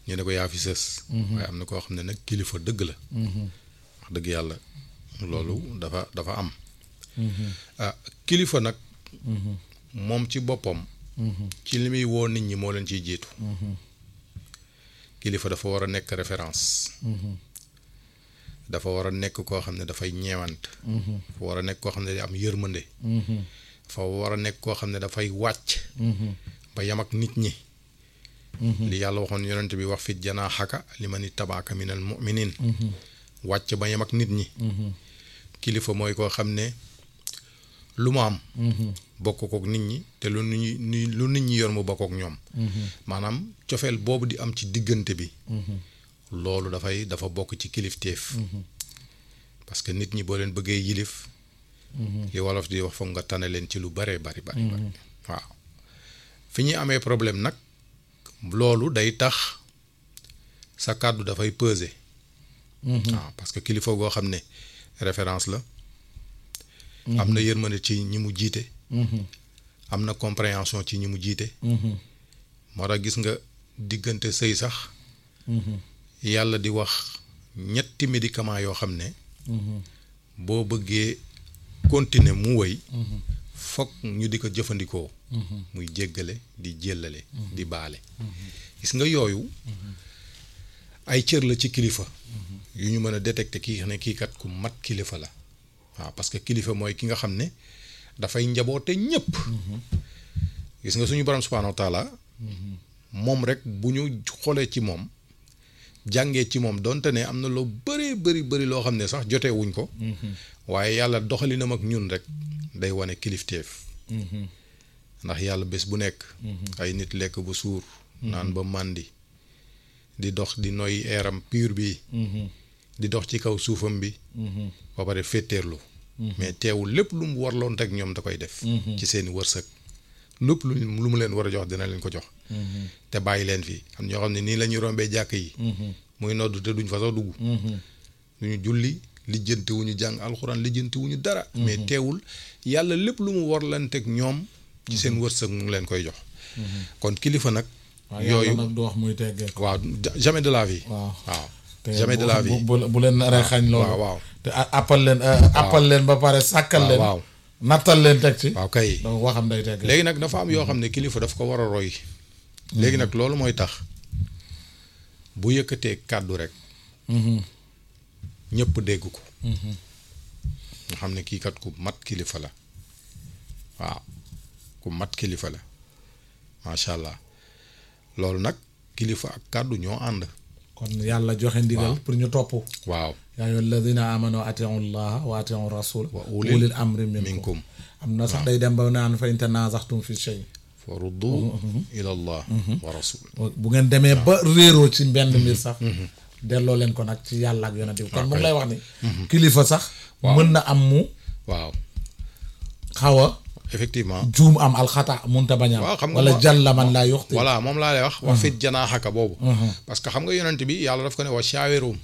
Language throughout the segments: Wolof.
ñu ne ko yaa fi sës waaye am na koo xam ne nag kilifa dëgg la wax dëgg yàlla loolu dafa dafa am ah kilifa nag moom ci boppam ci li muy woo nit ñi moo leen ciy jiitu kilifa dafa war a nekk référence dafa war a nekk koo xam ne dafay ñeewant dafa war a nekk koo xam ne day am yërmande dafa war a nekk koo xam ne dafay wàcc ba yam ak nit ñi li yàlla waxoon yonent bi wax fit janaa xaka li ma ni tabaaka minal muminin wàcc ba yam ak nit ñi kilifa mooy koo xam ne lu mu am bokk kook nit ñi te lu nit ñi lu nit ñi yor mu bokk ak ñoom maanaam cofeel boobu di am ci diggante bi loolu dafay dafa bokk ci kilifteef parce que nit ñi boo leen bëggee yilif li wolof di wax foog nga tane leen ci lu bare bari bari bari waaw fi ñuy amee problème nag loolu day tax sa kàddu dafay peser waaw parce que kilifa goo xam ne référence la am na yërmande ci ñi mu jiite am na compréhension ci ñi mu jiite moo tax gis nga diggante sëy sax yàlla di wax ñetti médicament yoo xam ne boo bëggee continuer mu wëy foog ñu di ko jëfandikoo muy jéggale di jéllale di baale gis nga yooyu ay cër la ci kilifa yu ñu mën a détecter kii ne kii kat ku mat kilifa la waaw parce que kilifa mooy ki nga xam ne dafay njaboote ñépp gis nga suñu borom subhaanahu wa taala moom rek bu ñu xoolee ci moom jàngee ci moom donte ne am na loo bëri bëri bëri loo xam ne sax jotee wuñ ko waaye yàlla doxalinam ak ñun rek day wane kilifteef ndax yàlla bés bu nekk ay nit lekk ba suur naan ba màndi di dox di noy eeram pur bi di dox ci kaw suufam bi ba pare féeteerlu mais teewul lépp lu mu warloon rek ñoom da koy def ci seeni wërsëg lépp lu lu mu leen war a jox dina leen ko jox te bàyyi leen fii am ñoo xam ne nii la ñuy rombee jàkk yi muy nodd te duñ fa sax dugg duñu julli lijjanti wu ñu jàng alxuraan lijjanti wu ñu dara mais teewul yàlla lépp lu mu warlanteeg ñoom ci seen wërsëg mu ngi leen koy jox kon kilifa nag yooyu nag du wax muy teggee waaw jamais de la vie waaw waaw jamais de la vie bu bu leen naree xañ loolu waaw waaw te appal leen appal leen ba pare sàkkal leen waaw nattal leen teg ci waaw kay donc waxam day teggee léegi nag dafa am yoo xam ne kilifa daf ko war a roy léegi nag loolu mooy tax bu yëkkatee kàddu rek ñëpp dégg ko nga xam ne kii kat ku mat kilifa la waaw ku mat kilifa la macha allah loolu nag kilifa ak kàddu ñoo ànd kon yàlla joxe ndigal pour ñu topp waaw yaa ayyuha alladina amanu atiu llaha wa atiu rasul wa ulil ulil amri minkum minkum am na sax day dem ba naan fa in tanazaxtum fi shay fa ruddu ila allah wa rasul bu ngeen demee ba réeroo ci benn mbir sax delloo leen ko nag ci yàlla ak yonent bi kon mu ngi lay wax ni kilifa sax mën na am mu waaw xaw a effectivement juum am alxata munta bañ a waaw xam am nga wala ma- jàlla man laa yuxti voilà moom laa lay wax wax fit janaaxaka boobu parce que xam nga yonent bi yàlla daf ko ne wa shaawirum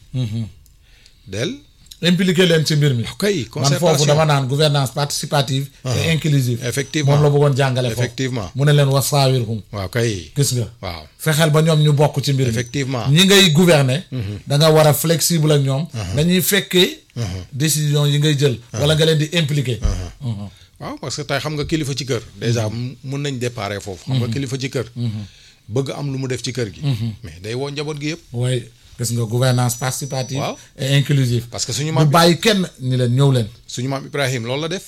del impliqué leen ci mbir mi kay man foofu concertation dama naan gouvernance participative et inclusive Effectivement. moom la bëggoon jàngale foofu Effectivement. mu ne leen wasaawirhum waaw kay gis nga waaw fexeel ba ñoom ñu bokk ci mbir mi Effectivement. ñi ngay gouverner da nga war a flexible ak ñoom dañuy fekkee décision yi ngay jël wala nga leen di impliqué waaw parce que tey xam nga kilifa ci kër déjà mun nañ déparé foofu xam nga kilifa ci kër bëgg am lu mu def ci kër gi mais day woo njaboot gi yëpp waaye gis nga gouvernance participative Waaw. et inclusive parce que suñu bu maam bàyyi kenn ni leen ñëw leen suñu maam Ibrahim loolu la def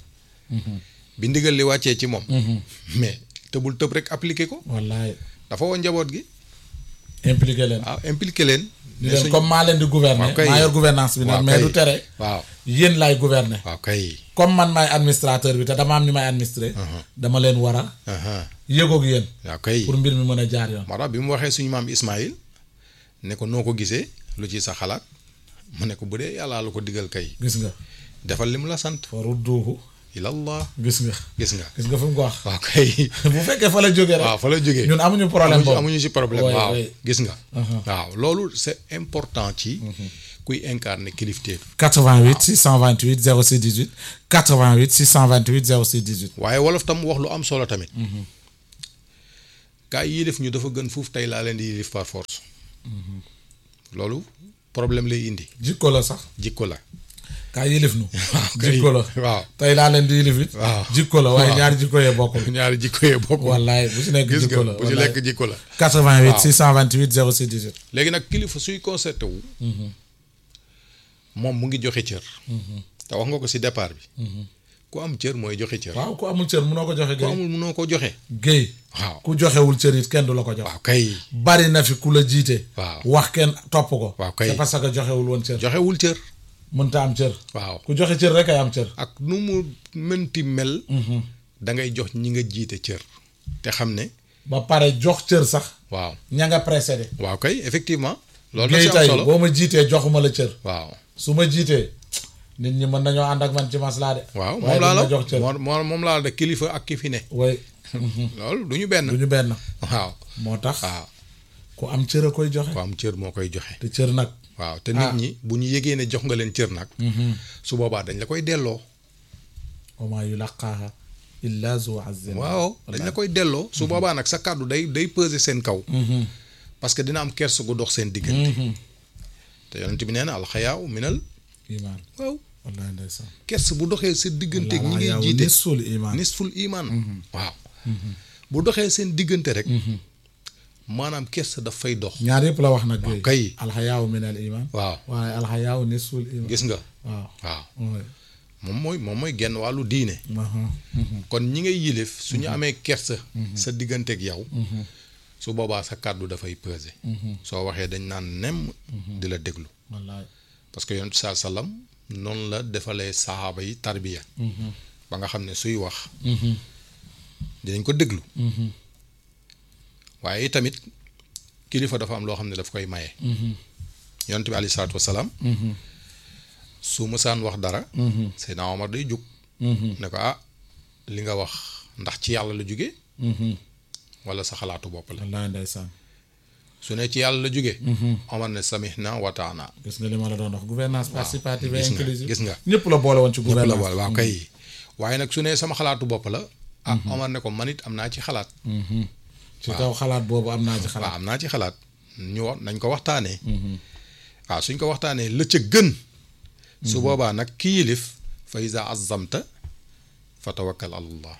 bi ndigal li wàccee ci moom mais tëbul tëb rek appliqué ko wallaay dafa woo njaboot gi impliqué leen waaw impliqué leen ni ne leen suñu- comme maa leen di gouverner Waaw kay. maa yor gouvernance bi nag waaw mais kay. du tere waaw yéen laay gouverner waaw kay comme man maay administrateur bi te dama am ñu may administrer dama leen war a aha yëgoog yéen waaw kay pour mbir mi mën a jaar yoon moo tax bi mu waxee suñu maam Ismaïl ne ko noo ko gisee lu ci sa xalaat mu ne ko bu dee yàllaa la ko digal kay gis nga defal li mu la sant fa rudduuhu ilallah gis nga gis nga gis nga fi mu ko wax waaw kay bu fekkee fa la jógee rek waaw fa la jógee ñun amuñu problème amuñu boobu amuñu ci problème Ouais, waaw ouais. gis nga waaw loolu c'est important ci kuy incarner kilifteef 88 628 06 18 88 628 06 18 waaye wolof tam wax lu am solo tamit gaa yi yilif ñu dafa gën fuuf tey laa leen di yilif par force loolu problème lay indi jikko la sax jikko la kaa yilif nu kay. jikko la waaw tey laa leen di yilif it waaw. jikko la waaye waaw. ñaari jikko yee bokkul ñaari jikko yee bokk wallaay bu si nekk gis jikko nga la bu ci wallaay. lekk jikko la 88 waaw. 628 06 18 léegi nag kilifa suy concerté wu moom mu ngi joxe cër te wax nga ko si départ bi ku am cër mooy joxe cër waaw ku amul cër munoo ko joxe ku géey amul mënoo ko joxe géey waaw ku joxewul cër it kenn du la ko jox waaw kay bari na fi ku la jiite waaw wax kenn topp ko Waaw kay. c'est parce que joxewul woon cër joxewul cër mënta am cër waaw ku joxe cër rek ay am cër ak nu mu mënti mel da ngay jox ñi nga jiite cër te xam ne ba pare jox cër sax waaw ña nga précédé waaw kay effectivement loolu da géey si am tey solo boo ma jiitee joxuma la cër waaw su ma jiitee nit ñi mën nañoo ànd ak man ci maslaa de waaw waaye moom laa duñ la ma jox cër moo moo moom laa la de kilifa ak ki fi ne way loolu du ñu benn du ñu benn waaw moo tax waaw ku am cër a koy joxe ku am cër moo koy joxe te cër nag waaw te nit Ah. ñi bu ñu yëgee ne jox nga leen cër nag su boobaa dañ la koy delloo wa maa yulaqaaha illa zu azin waaw dañ la koy delloo su boobaa nag sa kàddu day day peser seen kaw parce que dina am kersa gu dox seen diggante te yonent bi nee na alxayaaw minal imaan waaw wallahi ndeysaan kersa bu doxee sa diggante ak ñi ngay Alxayaawu jiite nisful imaan nisful iman waaw bu doxee seen diggante rek maanaam kersa daf fay dox ñaar yëpp la wax nag géey kay. alxayaawu min al iman waaw waaye alxayaawu nisful iman gis nga waaw waaw oui. moom mooy moom mooy genn wàllu diine aha. kon ñi ngay yilif su ñu amee kersa sa digganteeg yow su boobaa sa kàddu dafay peser soo waxee dañ naan nem di la déglu wallaay parce que yonent saa sallam noonu la defalee saxaaba yi tarbiya ba nga xam ne suy wax dinañ ko déglu waaye tamit kilifa dafa am loo xam ne daf koy maye yonent bi aleyhi salaatu wasalaam su mësaan wax dara Seydina Omar day jóg ne ko ah li nga wax ndax ci yàlla la jóge wala sa xalaatu bopp la wallaay ndeysaan su ne ci yàlla la jóge Omar ne samihna wa taana gis nga li ma la doon wax gouvernance participative et gis nga, inclusive gis nga. ñëpp la boole woon ci ñëpp la gouvernance boole waaw kay waaye nag su ne sama xalaatu bopp la ah Omar ne ko man it am naa ci xalaat ci kaw xalaat boobu am naa ci waaw xalaat am naa ci xalaat ñu wax nañ ko waxtaanee waaw suñ ko waxtaanee la ca gën su boobaa nag ki yilif fa iza azamta fa tawakkal ala allah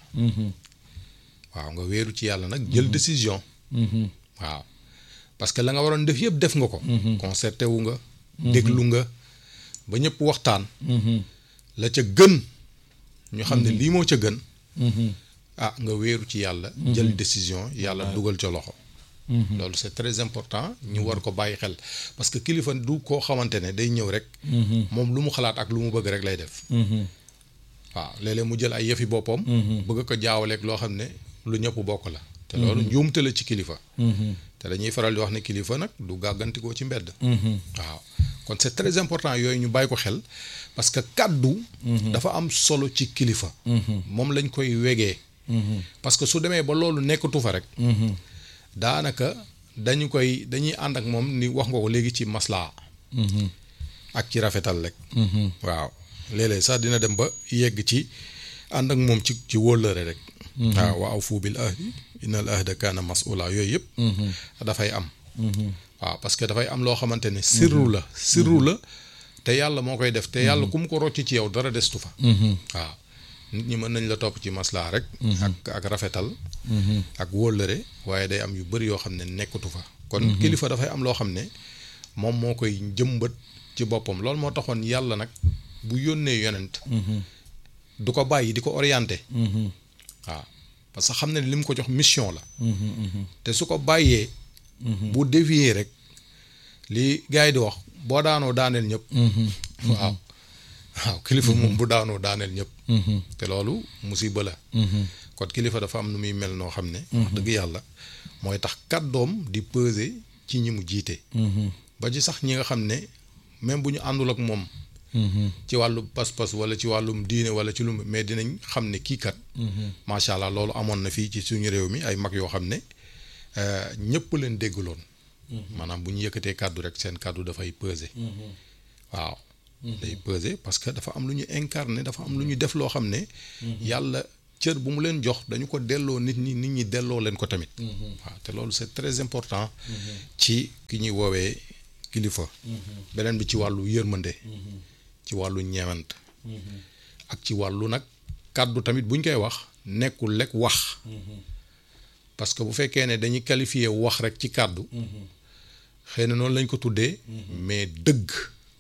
waaw nga wéeru ci yàlla nag jël décision waaw parce que la nga waroon def yëpp def nga ko concerté wu nga déglu nga ba ñëpp waxtaan la ca gën ñu xam ne lii moo ca gën ah nga wéeru ci yàlla jël décision yàlla dugal ca loxo loolu c'est très important ñu war ko bàyyi xel parce que kilifa du koo xamante ne day ñëw rek moom lu mu xalaat ak lu mu bëgg rek lay def waaw léeg-léeg mu jël ay yëfi boppam bëgg ko jaawaleeg loo xam ne lu ñëpp bokk la te loolu njuumte la ci kilifa te dañuy faral di wax ne kilifa nag du gàggantikoo ci mbedd waaw kon c'est très important yooyu ñu bàyyi ko xel parce que kàddu dafa am solo ci kilifa moom lañ koy wegee parce que su demee ba loolu nekkatu fa rek daanaka dañu koy dañuy ànd ak moom ni wax nga ko léegi ci maslaa ak ci rafetal rek waaw léeg-léeg sax dina dem ba yegg ci ànd ak moom ci ci wóllëre rek waaw wa awfu bil ahdi innal ahda kaana mas'ula yooyu yëpp dafay am waaw parce que dafay am loo xamante ne sirru la sirru la te yàlla moo koy def te yàlla ku mu ko rocc ci yow dara destu fa waaw nit ñi mën nañ la topp ci maslaa rek ak ak rafetal ak wóllëre waaye day am yu bëri yoo xam ne nekkatu fa kon kilifa dafay am loo xam ne moom moo koy jëmbat ci boppam loolu moo taxoon yàlla nag bu yónnee yonent du ko bàyyi di ko orienté waaw parce que xam ne li mu ko jox mission la te su ko bàyyee bu dévier rek li gars yi di wax boo daanoo daaneel ñëpp waaw waaw kilifa moom bu daanoo daaneel ñëpp te loolu musiba la kon kilifa dafa am nu muy mel noo xam ne wax dëgg yàlla mooy tax kàddoom di peser ci ñi mu jiite ba ci sax ñi nga xam ne même bu ñu àndul ak moom ci wàllu pas-pas wala ci wàllum diine wala ci lu mais dinañ xam ne kii kat macha allah loolu amoon na fii ci suñu réew mi ay mag yoo xam ne ñëpp leen déggaloon maanaam bu ñu yëkkatee kàddu rek seen kàddu dafay peser waaw day peser parce que dafa am lu ñu incarné dafa am lu ñu def loo xam ne yàlla cër bu mu leen jox dañu ko delloo nit ñi nit ñi delloo leen ko tamit waaw te loolu c'est très important ci ki ñuy woowee kilifa beneen bi ci wàllu yërmande ci wàllu ñeewant ak ci wàllu nag kàddu tamit buñ koy wax nekkul lekk wax parce que bu fekkee ne dañuy qualifier wax rek ci kàddu xëy na noonu lañ ko tuddee mais dëgg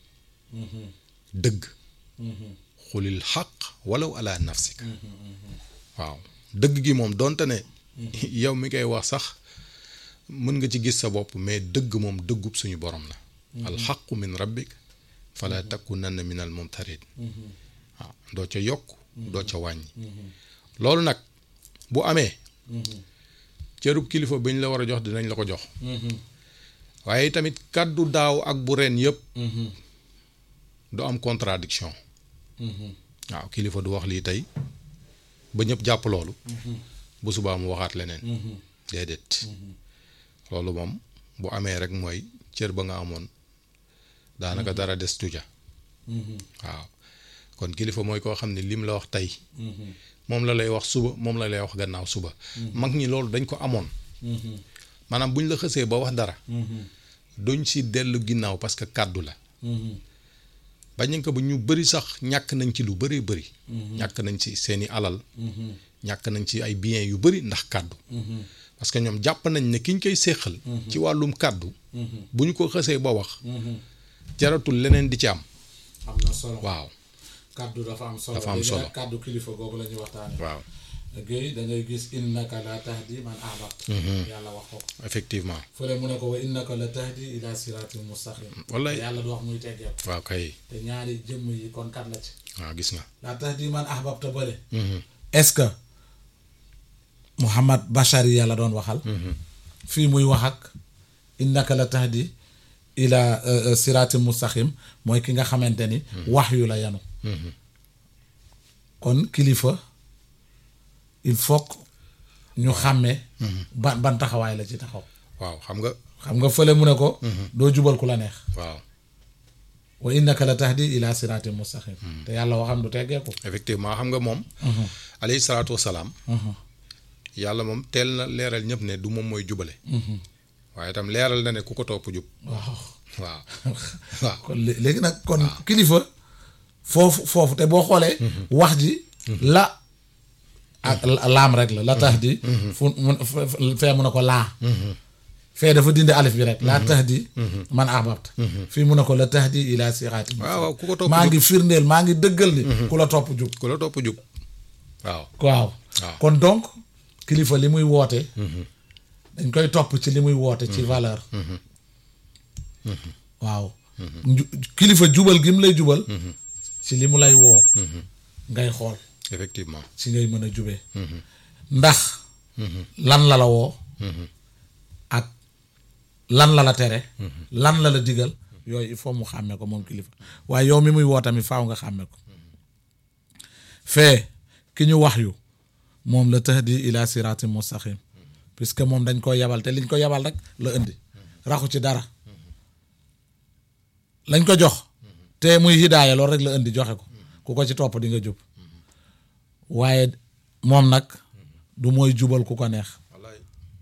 dëgg xulil xaq walaw ala nafsika waaw dëgg gi moom donte ne yow mi koy wax sax mën nga ci gis sa bopp mais dëgg moom dëggub suñu borom la alxaqu min rabbik fala takunanna min al mumtarin waaw doo ca yokk doo ca wàññi loolu nag bu amee cërub kilifa bi ñu la war a jox dinañ la ko jox waaye tamit kàddu daaw ak bu ren yëpp du am contradiction waaw kilifa du wax lii tey ba ñëpp jàpp loolu bu subaa mu waxaat leneen déedéet loolu moom bu amee rek mooy cër ba nga amoon daanaka dara des tuja waaw kon kilifa mooy koo xam ne lim la wax tey moom la lay wax suba moom la lay wax gannaaw suba mag ñi loolu dañ ko amoon maanaam buñ la xësee ba wax dara duñ si dellu ginnaaw parce que kàddu la bañ nañ ko ba ñu bëri sax ñàkk nañ ci lu bëri bëri ñàkk nañ ci seeni alal ñàkk nañ ci ay biens yu bëri ndax kàddu parce que ñoom jàpp nañ ne kiñ koy séqal ci wàllum kàddu bu ñu ko xësee ba wax jaratul leneen di ci am am na solo waaw kàddu dafa am solo Dafa am léegi solo. nag kàddu kilifa googu la ñuy waxtaane waaw Guèye da ngay gis innaka la tahdi man ahbabta yàlla wax ko effectivement fële mu ne ko wa innaka la tahdi ila siratin mustaqim wallaay yàlla du wax muy teggeeku waaw kay te ñaari jëmm yi kon kat la ci waaw gis nga la tahdi man ahbabta bële est-ce que Muhammad Bachari yàlla doon waxal fii muy wax ak innaka la tahdi ila euh, euh, siratin mustaqim mooy ki nga xamante ni wax yu la yanu kon kilifa il faut que ñu xàmmee ban ban taxawaay la ci taxaw waaw xam nga xam nga fële mu ne ko doo jubal ku la neex waaw wa innaka la tahdi ila siratin mustaqim te yàlla waxam du teggeeku effectivement xam nga moom alayhi salaatu wasalaam yàlla moom teel na leeral ñëpp ne du moom mooy jubale waaye itam leeral na ne ku ko topp jub waaw waaw waaw kon lé- léegi nag kon kilifa foofu foofu te boo xoolee wax ji la ak la- laam rek la la tahdi fu mun fee mu ne ko laa fee dafa dindi alif bi rek laa tahdi man ahbabta fii mu ne ko la tahdi ila siraati waaw waaw ku ko topp maa jub ngi firndeel maa ngi dëggal ni ku la topp jub ku la topp jub waaw waaw waaw. kon donc kilifa li muy woote dañ koy topp ci li muy woote ci valeur waaw Nju- kilifa jubal gi mu lay jubal ci li mu lay woo ngay xool effectivement ci ngay mën a jubee ndax lan la la woo ak lan la la tere lan la la digal yooyu il faut mu xàmme ko moom kilifa waaye yow mi muy woo tamit faaw nga xàmme ko fee ki ñu wax yu moom la tahdi ila siratin mustaqim puisque moom dañ ko yabal te liñ ko yabal rek la indi raxu ci dara lañ ko jox te muy hidaaya loolu rek la indi joxe ko ku ko ci topp di nga jub waaye moom nag du mooy jubal ku ko neex wallaay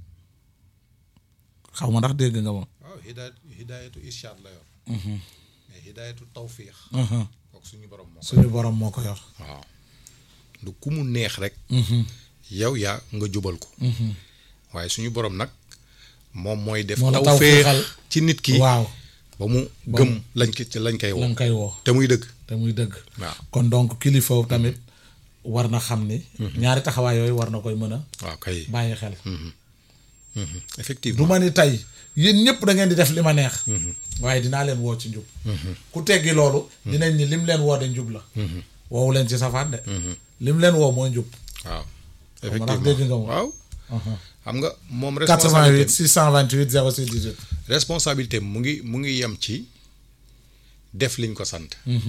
xaw ma ndax dégg nga moom waaw hidaayat hidaayatu irshaad la yor mais hidaayatu tawfiix kooku suñu borom moo suñu borom moo ko yor waaw du ku mu neex rek yow yaa nga jubal ko waaye suñu borom nag moom mooy def Moo la tawféex tawféexal. ci nit ki waaw ba mu gëm lañ ko ci lañ koy la woo nga koy woo te muy dëgg te muy dëgg waaw kon donc kilifa tamit war na xam ni ñaari taxawaay yooyu war na koy mën a waaw kay bàyyi xel du effectivement ma ni tey yéen ñëpp da ngeen di def li ma neex waaye dinaa leen woo ci njub ku teggi loolu dinañ ni lim leen woo de njub la woowu leen ci safaan de lim leen woo mooy njub waaw ma ndax dégg nga moom. waaw xam nga moom 88 responsabilité 628 06 18 responsabilité mu ngi mu ngi yem ci def liñ ko sant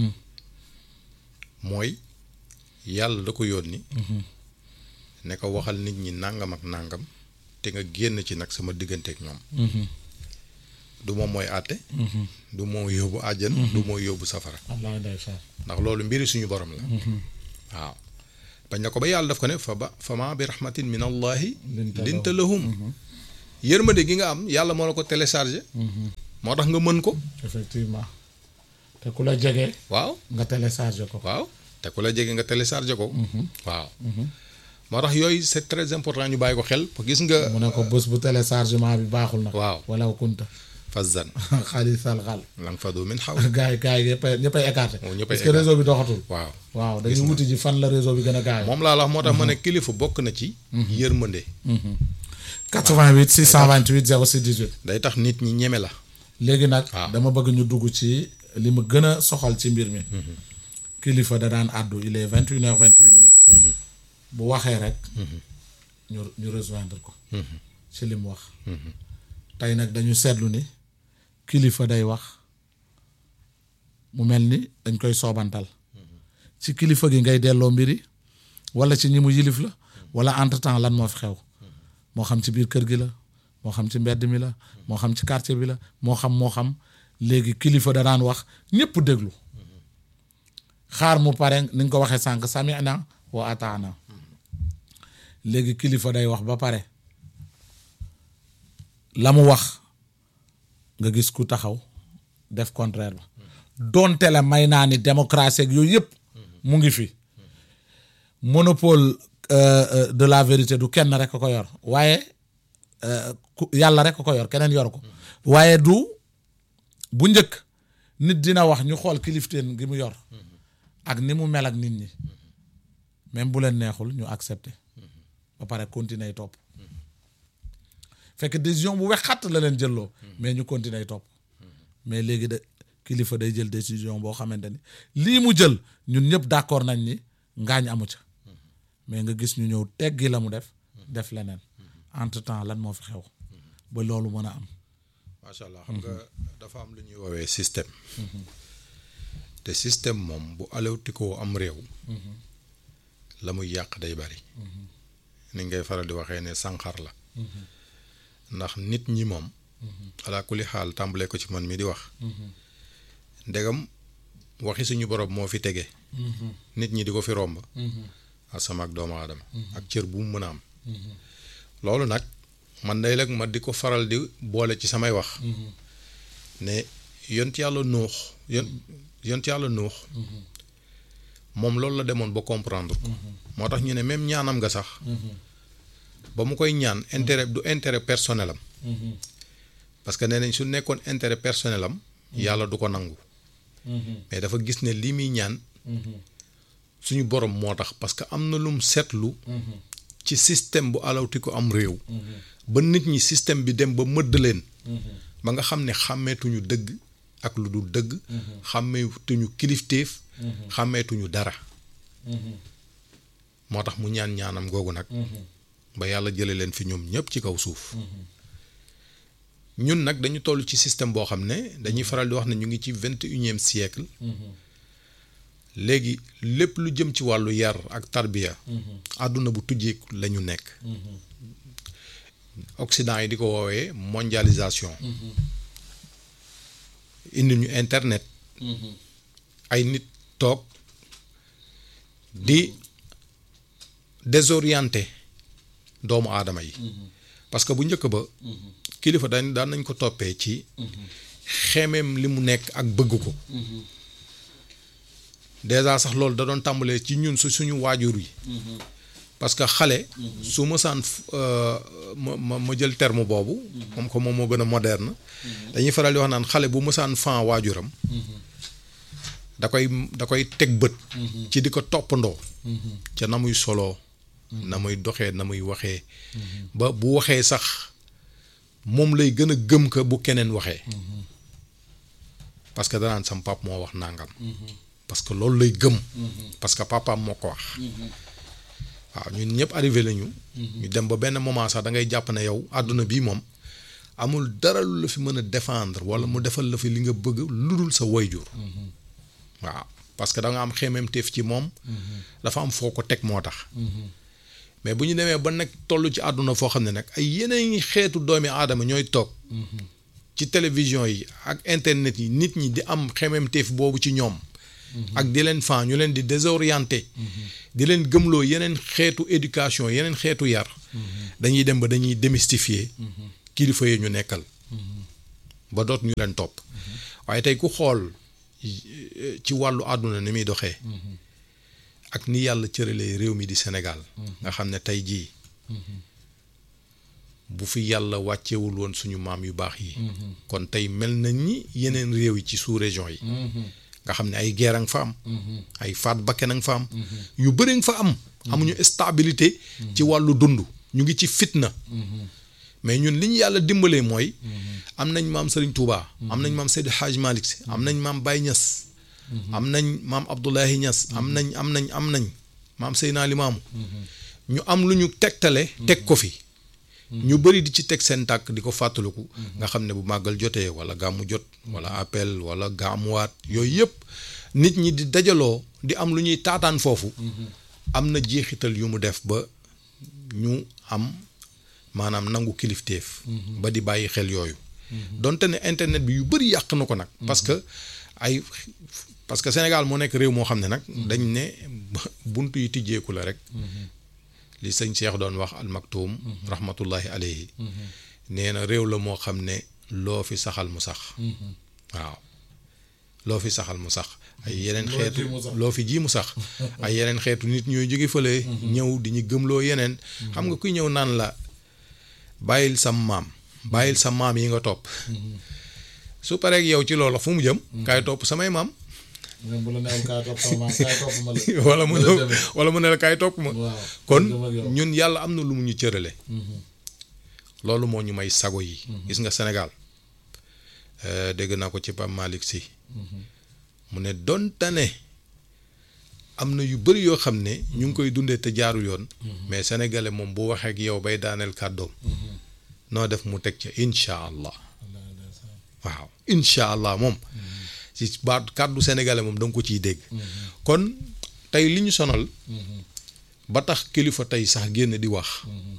mooy yàlla da ko yónni ne ko waxal nit ñi nàngam ak nàngam te nga génn ci nag sama diggante ak ñoom du moom mooy àtte du moo yóbbu àjjan du moo yóbbu safara wallaahi ndeysaan ndax loolu mbiri suñu borom la waaw bañ na ko ba yàlla daf ko ne fa ba fama bi rahmatin min allahi Linta linta lahum yërmande gi nga am yàlla moo la ko téléchargé moo tax nga mën ko effectivement te ku la jege waaw nga téléchargé ko waaw te ku la jege nga téléchargé ko waaw moo tax yooyu c'est très important ñu bàyyi ko xel gis nga mu ne ko bés bu téléchargement bi baaxul nag waaw. wala kunta fazan xaalisal xaal lang fadu min xaw gars yi gars yi ñëppay ñëppay écarté Oh, ñëppay parce que écarté. réseau bi doxatul waaw waaw dañuy wuti ji fan la réseau bi gën a gaaw moom laa la wax moo tax ma ne kilifa bokk na ci yërmande 88 628 06 18 day tax nit ñi ñeme la léegi nag waaw. dama bëgg ñu dugg ci li ma gën a soxal ci mbir mi kilifa da daan àddu il est vingt une heures vingt huit minutes bu waxee rek ñu ñu rejoindre ko ci li mu wax tey nag dañu seetlu ni kilifa day wax mu mel ni dañ koy soobantal ci kilifa gi ngay delloo mbiri wala ci ñi mu yilif la wala entre temps lan moo fi xew moo xam ci biir kër gi la moo xam ci mbedd mi la moo xam ci quartier bi la moo xam moo xam léegi kilifa da daan wax ñëpp déglu xaar mu pare ni nga ko waxee sànq sami'na wa ataana léegi kilifa day wax ba pare la mu wax nga gis ku taxaw def contraire ba donte la may naa ni démocratie ak yooyu yëpp mu ngi fi monopole euh, euh, de la vérité du kenn rek ko yor waaye euh, ku yàlla rek ko yor keneen yor ko waaye du bu njëkk nit dina wax ñu xool kilifteen gi mu yor ak ni mu mel ak nit ñi même bu leen neexul ñu accepter ba pare continuer topp fekk décision bu wexat la leen jëlloo mais ñu continuer topp mais léegi de kilifa day jël décision boo xamante ni lii mu jël ñun ñëpp d'accord nañ ni ngaañ amu ca mais nga gis ñu ñëw teggi la mu def def leneen entre temps lan moo fi xew ba loolu mën a am macha allah xam nga dafa am lu ñuy woowee système te système moom bu alewtikoo am réew la muy yàq day bari ni ngay faral di waxee ne sànqar la ndax nit ñi moom ala kulli xaal tàmbalee ko ci man mi di wax ndegam waxi suñu borom moo fi tege nit ñi di ko fi romb asama ak doomu aadama ak cër bu mu mën a am loolu nag man day lag ma di ko faral di boole ci samay wax ne yont yàlla nuux yon yont yàlla nuux moom loolu la demoon ba comprendre ko moo tax ñu ne même ñaanam nga sax ba mu koy ñaan intérêt du intérêt personnel am parce que nee nañ su nekkoon intérêt personnel am yàlla du ko nangu mais dafa gis ne lii muy ñaan suñu borom moo tax parce que am na lum seetlu ci système bu alawti ko am réew ba nit ñi système bi dem ba mëdd leen ba nga xam ne xàmmeetuñu dëgg ak lu dul dëgg xàmmeetuñu kilifteef xàmmeetuñu dara moo tax mu ñaan ñaanam googu nag ba yàlla jële leen fi ñoom ñëpp ci kaw suuf ñun nag dañu toll ci système boo xam ne dañuy faral di wax ne ñu ngi ci vingt et unième siècle léegi lépp lu jëm ci wàllu yar ak tarbiya àdduna bu tujjeeku la ñu nekk Occident yi di ko woowee mondialisation indi ñu internet ay nit toog di désorienté doomu aadama yi parce que bu njëkk ba kilifa dañ daan nañ ko toppee ci xemeem li mu nekk ak bëgg ko déjà sax loolu da doon tàmbalee ci ñun su suñu waajur yi parce que xale su mësaan ma ma ma jël terme boobu moom ko moom moo gën a moderne dañuy faral di wax naan xale bu mësaan fan waajuram da koy da koy teg bët ci di ko toppandoo ca na muy soloo na muy doxee na muy waxee ba bu waxee sax moom lay gën a gëm ka bu keneen waxee parce que danaan sam pap moo wax nangam parce que loolu lay gëm parce que papaam moo ko wax waaw ñun ñëpp arrivé lañu ñu dem ba benn moment sax da ngay jàpp ne yow àdduna bii moom amul dara lu la fi mën a défendre wala mu defal la fi li nga bëgg lu dul sa wayjur waaw parce que da nga am xemmeemteef ci moom dafa am foo ko teg moo tax mais bu ñu demee ba nag toll ci àdduna foo xam ne nag ay yeneen xeetu doomi aadama ñooy toog ci télévision yi ak internet yi nit ñi di am xemmeemteef boobu ci ñoom ak di leen fan ñu leen di désorienté di leen gëmloo yeneen xeetu éducation yeneen xeetu yar dañuy dem ba dañuy démystifier kilifa yi ñu nekkal ba doot ñu leen topp waaye tey ku xool eh, ci wàllu àdduna ni muy doxee ak ni yàlla cëralee réew mi di Sénégal nga xam ne tey jii bu fi yàlla wàccewul woon suñu maam yu baax yi kon tey mel nañ ni yeneen réew yi ci sous région yi nga xam ne ay guerre a nga fa am ay faat bakken a nga fa am yu bëri nga fa am amuñu stabilité ci wàllu dund ñu ngi ci fitna mais ñun li ñu yàlla dimbalee mooy am nañ maam Serigne Touba am nañ maam Seydi Hadj Malick Sy am nañ maam Baye Niass am nañ maam Abdoulahi Niass am nañ am nañ am nañ maam Seydina Limaamu ñu am lu ñu tegtale teg ko fi ñu bëri di ci teg seen tàkk di ko fàttaliku nga xam ne bu màggal jotee wala gàmmu jot wala appel wala gàmmuwaat yooyu yëpp nit ñi di dajaloo di am lu ñuy taataan foofu am na jeexital yu mu def ba ñu am maanaam nangu kilifteef ba di bàyyi xel yooyu donte ne internet bi yu bëri yàq na ko nag parce que ay parce que Sénégal moo nekk réew moo xam ne nag dañ ne bunt yi tijjeeku la rek li sëñ Cheikh doon wax almaktuum rahmatullahi alayhi nee na réew la moo xam ne loo fi saxal mu sax waaw loo fi saxal mu sax ay yeneen Loo xeetu ji mu sax. loo fi ji mu sax ay yeneen xeetu nit ñooy jóge fële ñëw di ñu gëmloo yeneen xam nga kuy ñëw naan la bàyyil sa maam bàyyil sa maam yi nga topp su pareeg yow ci loolu fu mu jëm kaay topp samay maam même bu la neexul kaay topp sama maam kaay topp ma la. wala mu Wala demee. wala mu ne la kaay topp ma waaw kon dem ak yow. ñun yàlla am na lu mu ñu cërale loolu moo ñu may sago yi gis nga Sénégal euh, dégg naa ko ci Pape Malick Sy mu ne donte ne am na yu bëri yoo xam ne ñu ngi koy dundee te jaarul yoon mais sénégalais moom bu waxee ak yow bay daaneel kàddoom noo def mu teg ca incha allah waaw incha allah moom ci baat kàddu sénégalais moom da nga ko ciy dégg kon tey li ñu sonal ba tax kilifa tey sax génn di wax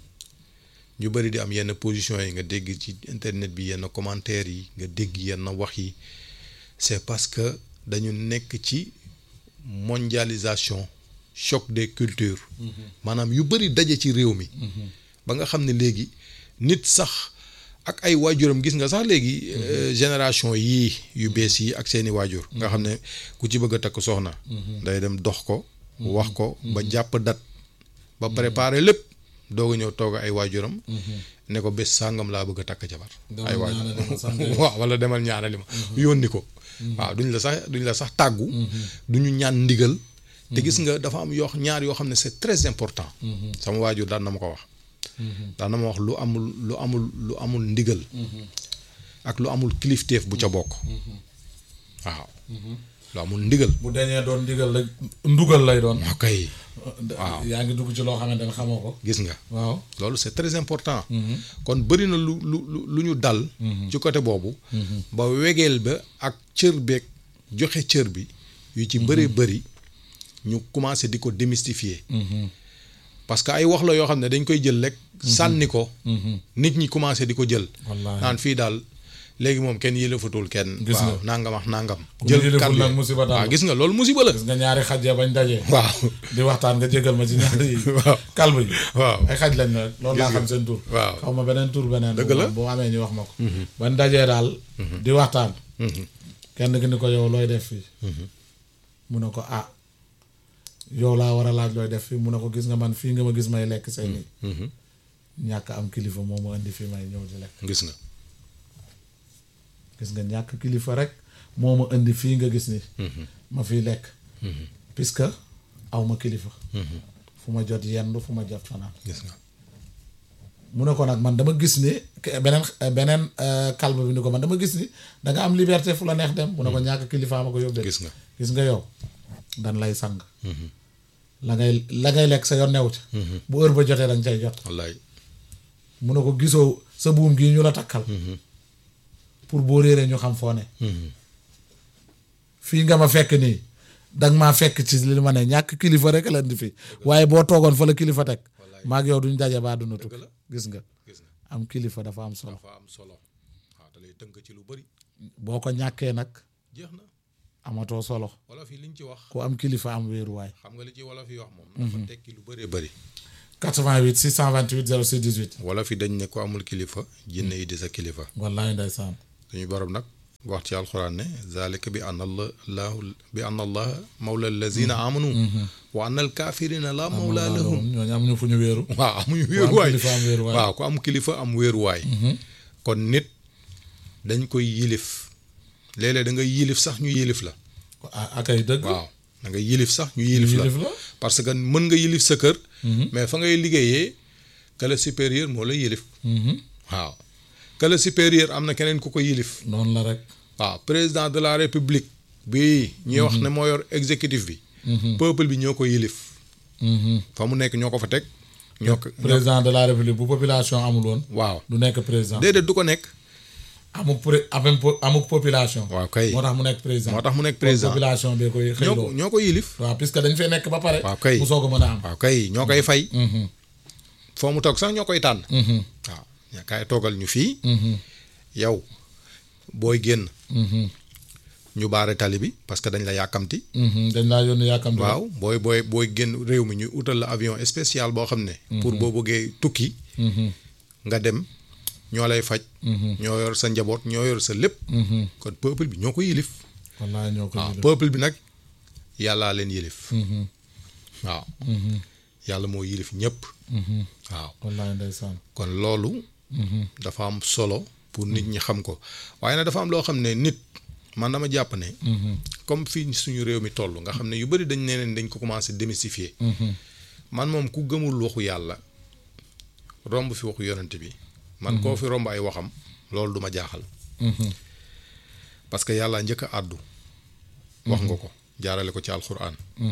ñu bëri di am yenn position yi nga dégg ci internet bi yenn commentaires yi nga dégg yenn wax yi c'est parce que dañu nekk ci mondialisation choc des cultures maanaam yu bëri daje ci réew mi ba nga xam ne léegi nit sax ak ay waajuram gis nga sax léegi euh, génération yii yu bees yi ak seeni waajur nga xam ne ku ci bëgg a takk soxna day dem dox ko wax ko ba jàpp dat ba préparer lépp doog a ñëw toog ay waajuram ne ko bés sàngam laa bëgg a takk jabar Demal ay waajur ñaanali ma sant yow. waaw wala demal ñaanali ma yónni ko waaw duñ la sax duñ la sax tàggu duñu ñaan ndigal te gis nga dafa am yoo ñaar yoo xam ne c'est très important sama waajur daan na ma ko wax daan na ma wax lu amul lu amul lu amul ndigal ak lu amul kilifteef bu ca bokk waaw lu amul ndigal bu dañee doon ndigal rek ndugal lay doon. ok waaw. yaa ngi dugg ci loo xamante ne xamoo ko. gis nga waaw. loolu c'est très important kon bëri na lu lu lu lu ñu dal ci côté boobu ba wegeel ba ak cër beeg joxe cër bi yu ci bëree bëri ñu commencé di ko démystifier parce que ay wax la yoo xam ne dañ koy jël rek sànni ko nit ñi commencé di ko jël Wallaahi. naan fii daal léegi moom kenn yëlefatul kenn Gis nga. waaw nangam wax nangam Ku yëleful kàddu nag yi. musiba daal. waaw gis nga loolu musiba la gis nga ñaari xaj ya bañ dajee. waaw di waxtaan nga jégal ma ci ñaari yi. waaw kalb yi. waaw ay xaj lañ rek loolu laa Gis nga. xam seen tur. waaw. xaw ma beneen tur beneen. Dëgg la. bu amee ñu wax ma ko. bañ dajee daal. di waxtaan. kenn ki ni ko yow looy def fii. mu ne ko ah yow laa war a laaj looy def fii mu ne ko gis nga man fii nga ma gis may lekk say nii. ñàkk am kilifa moo ma indi fii may ñëw di lekk. gis nga gis nga ñàkk kilifa rek moo ma indi fii nga gis ni ma fiy lekk. puisque aw ma kilifa. fu ma jot yendu fu ma jot fanaan. gis nga mu ne ko nag man dama gis ni ke- beneen beneen euh, kalba bi ni ko man dama gis ni da nga am liberté fu la neex dem mu ne ko ñàkk kilifa ma ko yóbbee gis nga gis nga yow dan lay sang la ngay la ngay lekk sa yoon new ca bu heure ba jotee danga cay jot wallaay mu ne ko gisoo sa buum gii ñu la takkal pour boo réeree ñu xam foo ne fii nga ma fekk nii danga maa fekk ci li ma ne ñàkk kilifa rek la indi fii waaye boo toogoon fa la kilifa teg maag yow duñ daje baa duna tukki gis nga gis nga am kilifa dafa am solo dafa am solo waaw da lay tënk ci lu bëri boo ko ñàkkee nag jeex na amatoo solo wolof yi liñ ci wax ku am kilifa am wéeruwaay xam nga li ci wolof yi wax moom dafa tekki lu bëree bëri 88 628 06 18 wolof yi dañ ne ko amul kilifa jinne yi di sa kilifa wallaay ndeysaan suñu borom nag wax ci alxuraan ne zalika bi anna allah laahu bi anna allah mawla allazina amanu wa anna al kafirina la mawla lahum ñooñu amuñu fu ñu wéeru waaw amuñu wéeruwaay kilifa am wéeruwaay. waaw ku am kilifa am wéeruwaay kon nit dañ koy yilif léeg-léeg da nga yilif sax ñu yilif la ah akay dëgg waaw da nga yilif sax ñu yilif la yilif la parce que mën nga yilif sa kër mais fa ngay liggéeyee que le supérieur moo la yilif waaw que le supérieur am na keneen ku ko yilif noonu la rek waaw président de la république bi ñuy wax ne moo yor exécutif bi peuple bi ñoo ko yilif fa mu nekk ñoo ko fa teg ñoo ko président de la république bu population amul woon waaw du nekk président déedéet du ko nekk amuk pré amuk po- amuk population waaw kay moo tax mu nekk président moo tax mu nekk Kon président population bee koy ñoo ko xëyloo ñoo ko yilif waaw puisque dañ fee nekk ba pare waaw kay mu soog a mën a am waaw kay ñoo koy fay foo mu toog sax ñoo koy tànn waaw ña kaay toogal ñu fii yow booy génn ñu baare tali bi parce que dañ la yàkkamti dañ laa yónni yàkkamti waaw booy booy booy génn réew mi ñu utal la avion spécial boo xam ne pour boo bëggee tukki nga dem ñoo lay faj ñoo yor sa njaboot ñoo yor sa lépp kon peuple bi ñoo ko yilif wallaay ñoo ko waaw yilif. peuple bi nag yàllaa leen yilif waaw yàlla moo yilif ñëpp waaw wallaay ndeysaan kon loolu dafa am solo pour nit ñi xam ko waaye nag dafa am loo xam ne nit man dama jàpp ne comme fii suñu réew mi toll nga xam ne yu bëri dañ ne leen dañ ko commencé démystifier man moom ku gëmul waxu yàlla romb fi waxu yonent bi man koo fi romb ay waxam loolu du ma jaaxal parce que yàlla njëkk a àddu wax nga ko jaarale ko ci alxuraan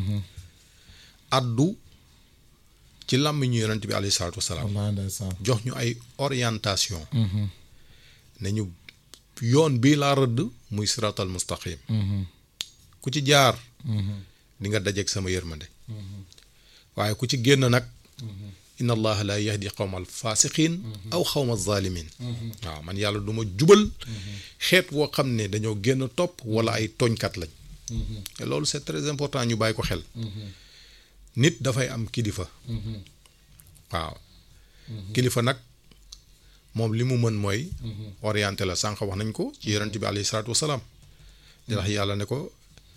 àddu ci làmmiñu yonent bi alayhi salaatu wasalaam wallaay ndeysaan jox ñu ay orientation ne ñu yoon bii laa rëdd muy siratal mustaqim ku ci jaar di nga dajeeg sama yërmande waaye ku ci génn nag inna allaha la yahdi qawma al fasiqin aw xawma zalimin waaw man yàlla du ma jubal xeet woo xam ne dañoo génn topp wala ay tooñkat lañ te loolu c'est très important ñu bàyyi ko xel nit dafay am kilifa waaw kilifa nag moom li mu mën mooy orienté la sànq wax nañ ko ci yonent bi alayhi salaatu wasalaam di wax yàlla ne ko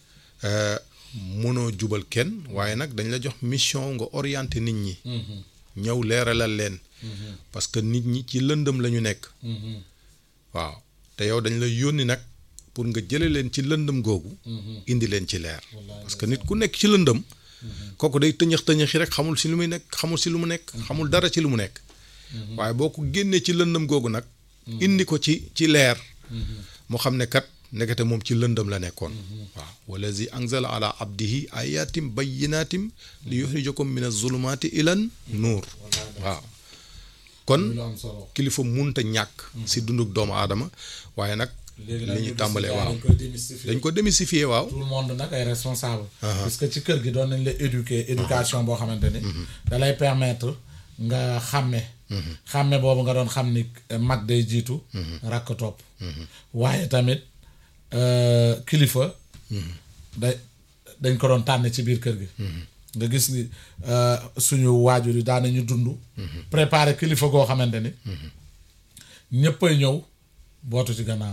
mënoo jubal kenn waaye nag dañ la jox mission nga orienté nit ñi ñëw leeralal leen parce que nit ñi ci lëndëm la ñu nekk waaw te yow dañ la yónni nag pour nga jële leen ci lëndëm googu indi leen ci leer parce que nit ku nekk ci lëndëm kooku day tëñëx tëñëxi rek xamul si lu muy nekk xamul si lu mu nekk xamul dara ci lu mu nekk waaye boo ko génnee ci lëndëm googu nag indi ko ci ci leer mu xam ne kat ndekete moom ci lëndëm la nekkoon waaw wallazi anzala ala abdihi ayatim bayyinatim li yuxrijakum min azulumati ilan nuur waaw kon lu am solo kilifa munta ñàkk si dunduk doomu aadama waaye nag léegi li ñu tàmbalee waaw dañ koy démystifier dañ ko démystifier waaw tout le monde nag ay responsable parce que ci kër gi doon nañ la éduquer éducation boo xamante ni da lay permettre nga xàmme xàmme boobu nga doon xam ni eh, mag day jiitu rakk topp waaye tamit euh, kilifa da dañ ko doon tànn ci biir kër gi nga gis ni euh, suñu waajur yi daan nañu dund préparer kilifa goo xamante ni ñëppay ñëw bootu ci gannaaw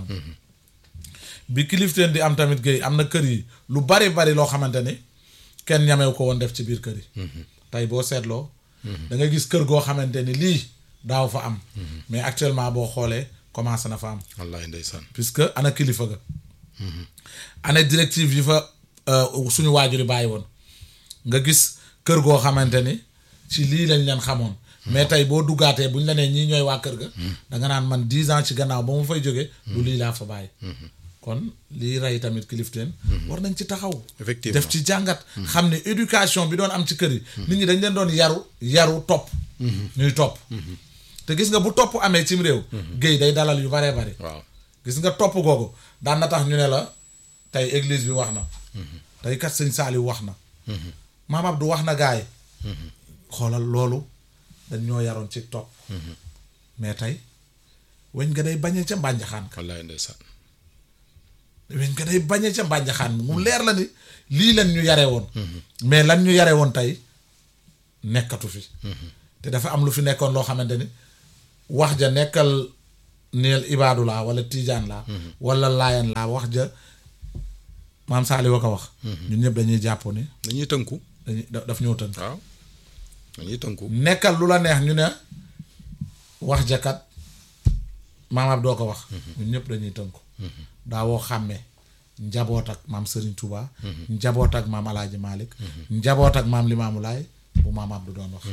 bi kilifteen di am tamit géey am na kër yi lu bari bari loo xamante ni kenn ñamew ko woon def ci biir kër yi tey boo seetloo da nga gis kër goo xamante ni lii daaw fa am mais actuellement boo xoolee commencé na fa am wallaahi ndeysaan puisque ana kilifa ga ana directive yi fa euh, suñu waajur yi bàyyi woon nga gis kër goo xamante ni ci lii lañ leen xamoon mais tey boo duggaatee buñ la nee ñii ñooy waa kër ga da nga naan man dix ans ci gannaaw ba mu fay jógee du lii laa fa bàyyi kon lii rey tamit kilifteen war nañ ci taxaw Effectivement. def ci jàngat xam ne éducation bi doon am ci kër yi nit ñi dañ leen doon yaru yaru topp ñuy topp te gis nga bu topp amee cim réew géey day dalal yu baree bari waaw gis nga topp googu daan na tax ñu ne la tey église bi wax na tey kat sëñ Saaliw wax na maam Abdou wax na gaay xoolal loolu dañ ñoo yaroon ci topp mais tey weñ nga day bañee ca mbànjaxaan ka wallaahi ndeysaan weñ ko day bañe ca mbànjaxaan bi mu leer la ni lii lan ñu yare woon mais lan ñu yare woon tey nekkatu fi te dafa am lu fi nekkoon loo xamante ni wax ja nekkal neel ibaadu laa wala tiijaan laa wala laayan laa wax ja maam Saali wa ko wax ñun ñëpp dañuy jàpp ni dañuy tënku dañuy da- daf ñëw tënk waaw dañuy tënku nekkal lu la neex ñu ne wax jakat maam doo ko wax ñun ñëpp dañuy tënku daawoo xàmmee njaboot ak maam Serigne Touba njaboot ak maam Alaaji Malick njaboot ak maam Limaamu Laay bu maam Abdou doon wax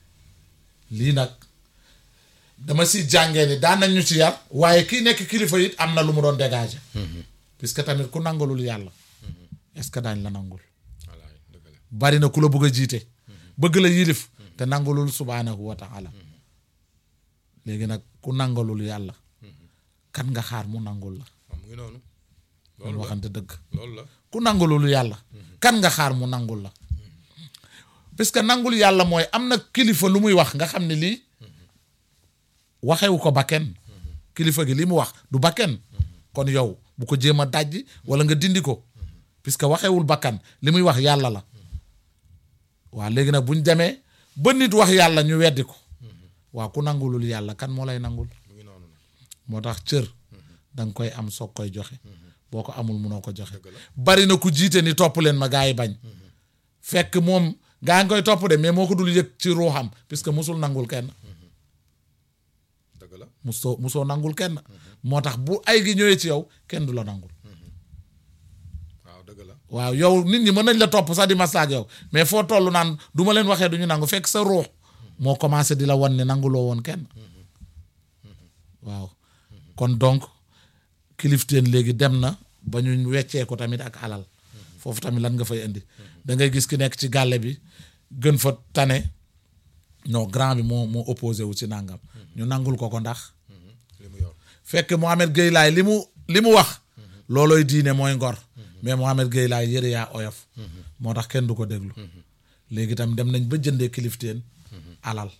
lii nag dama si jàngee ni daan nañ ñu ci yar waaye kii nekk kilifa it am na lu mu doon dégager puisque tamit ku nangulul yàlla est-ce que daañ la nangul wallaay dëgg la bari na ku la bëgg a jiite bëgg la yilif te nangulul subhaanahu wa taala léegi nag ku nangalul yàlla kan nga xaar mu nangul la waaw mu ngi noonu loolu loolu la waxante dëgg loolu la ku nangulul yàlla kan nga xaar mu nangul la parce que nangul yàlla mooy am na kilifa lu muy wax nga xam ne lii waxewu ko bakken kilifa gi li mu wax du bakken kon yow bu ko jéem a dajji wala nga dindi ko puisque waxewul bakkan li muy wax yàlla la waaw léegi nag buñ demee ba nit wax yàlla ñu weddi ko waaw ku nangulul yàlla kan moo lay nangul mu ngi noonu nag moo tax cër danga koy am soog koy joxe boo ko amul munoo ko joxe bari na ku jiite ni topp leen ma gaa yi bañ fekk moom gaa ngi koy topp de mais moo ko dul yëg ci ruuxam puisque musul nangul kenn dëgg la musoo musoo nangul kenn moo tax bu ay gi ñëwee ci yow kenn du la nangul waaw dëgg la waaw yow nit ñi mën nañ la topp sax di maslaak yow mais foo toll naan du ma leen waxee du ñu nangu fekk sa ruux moo commencé di la wan ne nanguloo woon kenn waaw kon donc kilifteen léegi dem na ba ñu weccee ko tamit ak alal foofu tamit lan nga fay indi da ngay gis ki nekk ci gàlle bi gën fa tane non grand bi moo moo opposé wu ci nangam ñu nangul ko ko ndax li mu yor fekk Mohamed Gueye laay li mu li mu wax loolooy diine mooy ngor mais Mohamed Gueye laay yëre yaa oyof moo tax kenn du ko déglu léegi tam dem nañ ba jëndee kilifteen alal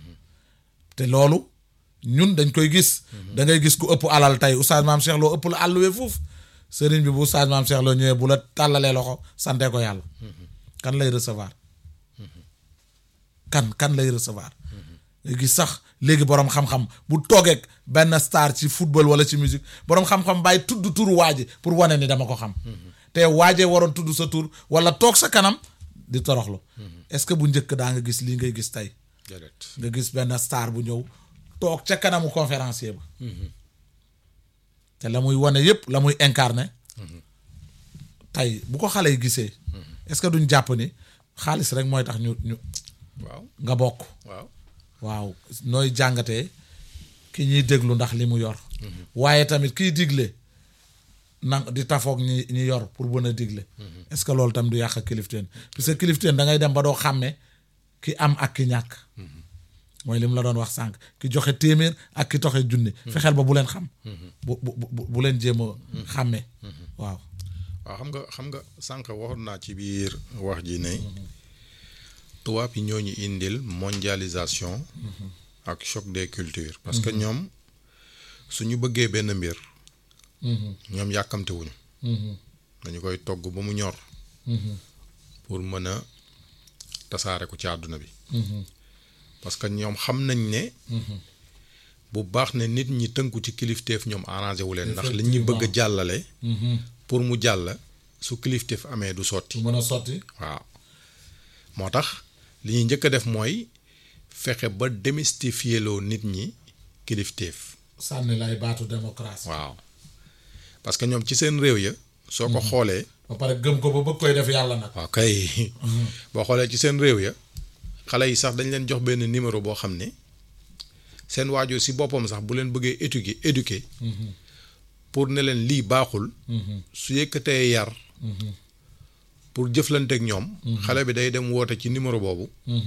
te loolu ñun dañ koy gis da ngay gis ku ëpp alal tey oustaz maam Cheikh Lo ëpp la àlluwe foofu sëriñ bi bu oustaz maam Cheikh Lo ñëwee bu la tàllalee loxo sante ko yàlla kan lay recevoir kan kan lay recevoir nga gis sax léegi boroom xam-xam bu toogeek benn star ci football wala ci musique boroom xam-xam bàyyi tudd turu waaji pour wane ni dama ko xam te waajee waroon tudd sa tur wala toog sa kanam di toroxlu est-ce que bu njëkk daa nga gis lii ngay gis tey déedéet nga gis benn star bu ñëw toog ca kanamu conférencier ba te la muy wane yépp la muy incarné tey bu ko xale yi gisee est-ce que duñ jàpp ni xaalis rek mooy tax ñu ñu waaw nga bokk waaw waaw nooy jàngatee ki ñuy déglu ndax li mu yor waaye tamit kiy digle na di tafoog ñi ñi yor pour mën a digle est-ce que loolu tam du yàq kilifteen parce que kilifteen da ngay dem ba doo xàmme ki am ak ki ñàkk mooy li mu la doon wax sànq ki joxe téeméer ak ki toxe junni fexeel ba bu leen xam bu bu bu bu leen jéem a xàmme waaw waaw xam nga xam nga sànq waxoon naa ci biir wax ji ne tubaab yi ñoo ñu indil mondialisation ak choc des cultures parce que ñoom suñu bëggee benn mbir ñoom yàkkamte wuñu dañu koy togg ba mu ñor pour mën a tasaare ko ci àdduna bi parce que ñoom xam nañ ne bu baax ne nit ñi tënku ci kilifteef ñoom arrangé wu leen ndax li ñuy bëgg a jàllale pour mu jàll su kilifteef amee du sotti su mën a sotti waaw moo tax li ñuy njëkk a def mooy fexe ba démystifier loo nit ñi kilifteef sànni lay baatu démocratie waaw parce que ñoom ci seen réew ya soo ko xoolee ba pare gëm ko ba bëgg koy def yàlla nag waaw kay boo xoolee ci seen réew ya xale yi sax dañ leen jox benn numéro boo xam ne seen waajur si boppam sax bu leen bëggee éduquer éduquer pour ne leen lii baaxul su yëkkatee yar pour jëflanteeg ñoom xale bi day dem woote ci numéro boobu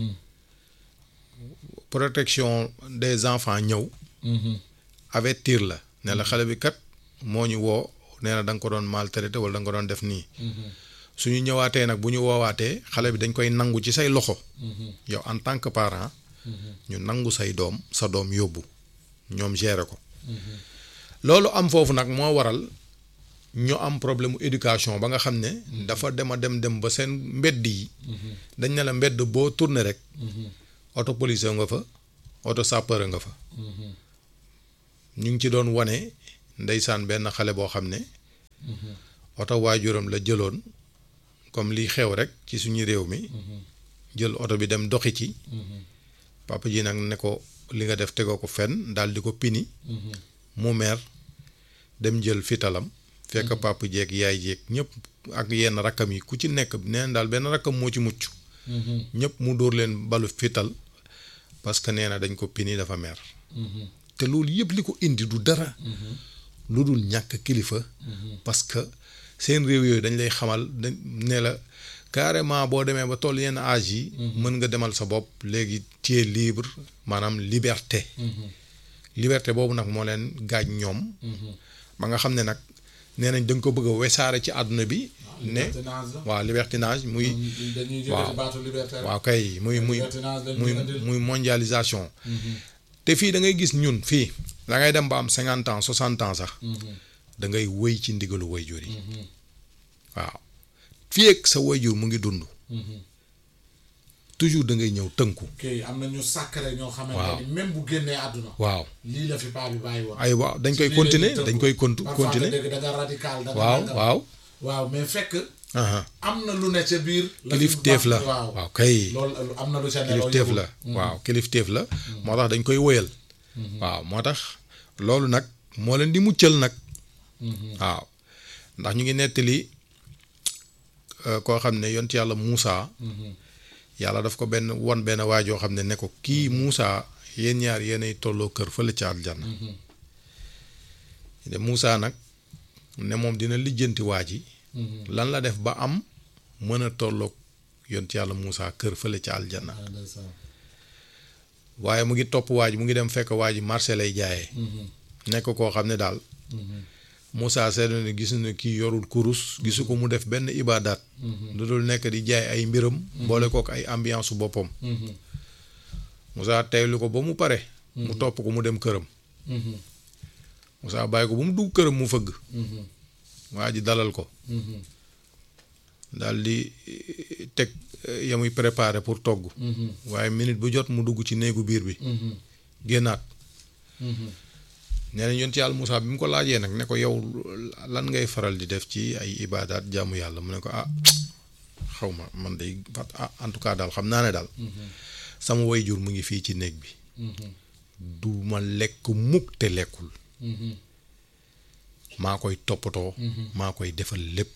protection des enfants ñëw avertir la ne la xale bi kat moo ñu woo nee na da nga ko doon maltraité wala da nga ko doon def nii suñu ñëwaatee nag bu ñu woowaatee xale bi dañ koy nangu ci say loxo yow en tant que parent ñu nangu say doom sa doom yóbbu ñoom gérer ko loolu am foofu nag moo waral ñu am problème mu éducation ba nga xam ne dafa dem a dem dem ba seen mbedd yi dañ ne la mbedd boo tourné rek auto police nga fa auto sapeur nga fa ñu ngi ci doon wane ndeysaan benn xale boo xam ne oto waajuram la jëloon comme liy xew rek ci suñu réew mi jël oto bi dem doxi ci papa ji nag ne ko li nga def tegoo ko fenn daal di ko pini mu mer dem jël fitalam fekk papa jeeg yaay jeeg ñëpp ak yenn rakkam yi ku ci nekk nee na daal benn rakkam moo ci mucc ñëpp mu dóor leen balu fital parce que nee na dañ ko pini dafa mer te loolu yëpp li ko indi du dara lu dul ñàkk kilifa parce que seen réew yooyu dañ lay xamal dañ ne la carrément boo demee ba toll yenn âge yi mën nga demal sa bopp léegi tu es libre maanaam liberté liberté boobu nag moo leen gaañ ñoom ba nga xam ne nag nee nañ da nga ko bëgg a wesaare ci àdduna bi ne waaw libertinage muy waaw waaw kay muy muy muy muy mondialisation te fii da ngay gis ñun fii da ngay dem ba am cinquante ans soixante ans sax da ngay wëy ci ndigalu wayjur yi waaw fii ak sa wayjur mu ngi dund toujours da ngay ñëw tënku kii am na ñu sàkkare ñoo xamante Waaw. ni même bu génnee àdduna waaw lii la fi paa bi bàyyi woon ay waaw dañ koy lii la continuer ñuy dañ tënku. koy contu Parfois nga continuer dégg da nga radical da nga waaw nangam. waaw waaw mais fekk aha am na lu ne ca biir la fi kilifteef la baax- waaw waaw kay loolu am na lu ca ne loo kilifteef yëgul. la waaw kilifteef la moo tax dañ koy wëyal waaw moo tax loolu nag moo leen di muccal nag waaw ndax ñu ngi nettali euh, koo xam ne yont yàlla Muusa yàlla daf ko benn won benn waajoo xam ne ne ko kii Muusa yéen ñaar yéenay tolloo kër fële ca aljanna de Muusa nag ne moom dina lijjanti waa ji lan la def ba am mën a tolloog yont yàlla Muusa kër fële ca aljanna Ah, ndeysaan. waaye mu ngi topp waa ji mu ngi dem fekk waa ji marché lay jaayee nekk koo xam ne daal Moussa seetlu ne gis na kii yorul kurus gisu ko mu def benn ibaadaat lu dul nekk di jaay ay mbiram boole kook ay ambiance su boppam Moussa teylu ko ba mu pare mu topp ko mu dem këram Moussa bàyyi ko ba mu dugg këram mu fëgg waa ji dalal ko daal di eh, teg eh, ya muy préparé pour togg waaye minute bu jot mu dugg ci néegu biir bi génnaat nee nañ yoon ci yàlla Moussa bi mu ko laajee nag ne ko yow lan ngay faral di def ci ay ibaadaat jaamu yàlla mu ne ko ah xaw ma man day fat ah en tout cas daal xam naa ne daal sama wayjur mu ngi fii ci néeg bi du ma lekk mukk te lekkul maa koy toppatoo maa koy defal lépp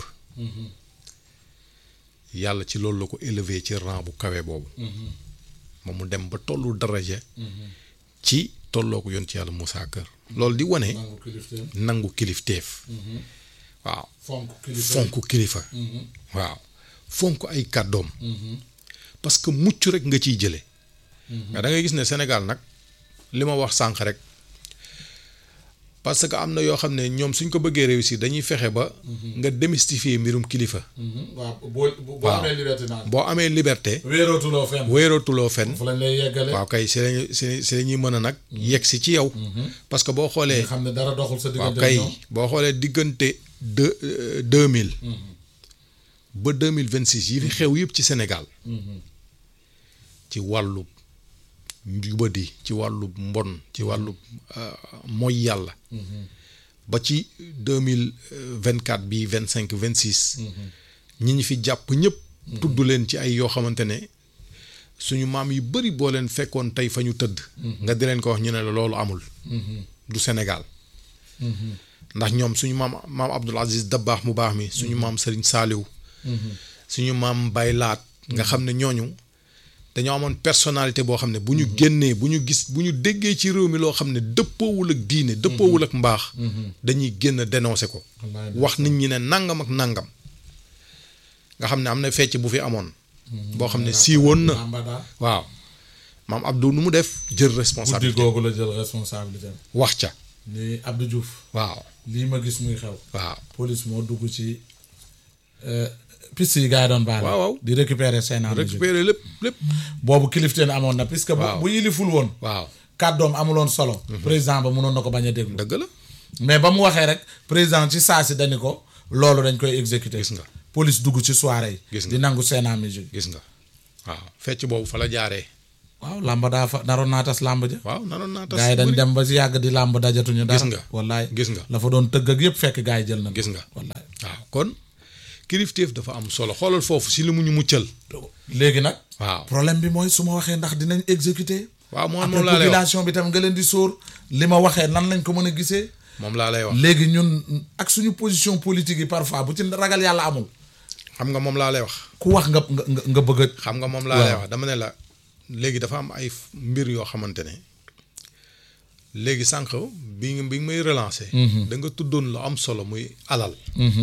yàlla ci loolu la ko élevé ci rang bu kawe boobu ba mu dem ba tollu daraja ci tolloo ko yoon ci yàlla Moussa kër loolu di wane nangu kilifteem nangu kilifteef waaw fonk kilifa fonk kilifa waaw fonk ay kàddoom parce que mucc rek nga ciy jële mais da ngay gis ne Sénégal nag li ma wax sànq rek parce que am na yoo xam ne ñoom suñ ko bëggee réussir dañuy fexe ba nga démystifier mbirum kilifa Mhm. waaw boo boo waaw. amee liberté naan boo amee liberté wéerootuloo fenn wéerootuloo fenn fu lañ lay yeggale waaw kay si lañu si si la ñuy mën a nag yegg si ci yow parce que boo xoolee nga xam ne dara doxul sa waaw diggante kay ñoom boo xoolee diggante deux deux mille ba deux mille vingt six yi fi xew yëpp ci Sénégal ci wàllu njubadi ci wàllu mbon ci wàllu euh, mooy yàlla ba ci deux mille vingt quatre bii vingt cinq vingt six ñi ñi fi jàpp ñëpp tudd leen ci ay yoo xamante ne suñu maam yu bari boo leen fekkoon tey fa ñu tëdd nga di leen ko wax ñu ne la loolu amul du Sénégal ndax ñoom suñu maam maam Abdoul Aziz Dabaax mu baax mi suñu maam Serigne Saliou suñu maam Baye Laat nga xam ne ñooñu dañoo amoon personnalité boo xam ne bu ñu génnee bu ñu gis bu ñu déggee ci réew mi loo xam ne dëppoowul ak diine dëppoowul ak mbaax dañuy génn dénoncer ko Wallaay wax nit ñi ne nangam ak nangam nga xam ne am na fecc bu fi amoon boo xam ne siiwoon na Lambada waaw maam Abdou nu mu def jël guddi responsabilité googu la jël responsabilité wax ca ni Abdou Diouf waaw lii ma gis muy xew waaw police moo dugg ci euh, piste yi gars yi doon baale Waaw, waaw. di récupérer seen en récupérer lépp lépp boobu kilifteen amoon na puisque bu Waaw. bu yiliful woon waaw kàddoom amuloon solo président ba mënoon na ko bañ a déglu dëgg la mais ba mu waxee rek président ci saa si dañu ko loolu dañ koy exécuter Gis nga. police dugg ci soirée yi Gis nga. di nangu seen musique gis nga waaw fecc boobu fa la jaaree waaw làmb daa fa naroon naa tas làmb ja waaw nanoon naa tas gars yi dañ bëri. dem ba si yàgg di làmb dajatuñu dara Gis nga. wallaay gis nga la fa doon tëgg ak yëpp fekk gars yi jël na gis nga wallaay waaw kon kilifteef dafa am solo xoolal foofu si li mu ñu muccal léegi nag waaw problème bi mooy su ma waxee ndax dinañ exécuter waaw moom après moom laa lay wax population bi tam nga leen di sóor li ma waxee nan lañ ko mën a gisee moom laa lay wax léegi ñun ak suñu position politique yi parfois bu ci ragal yàlla amul xam nga moom laa lay wax ku wax nga nga nga- nga bëgg a xam nga moom laa lay Waaw. wax dama ne la léegi dafa am ay f- mbir yoo xamante ne léegi sànq bi nga bi nga may relancer. da nga tuddoon lu am solo muy alal.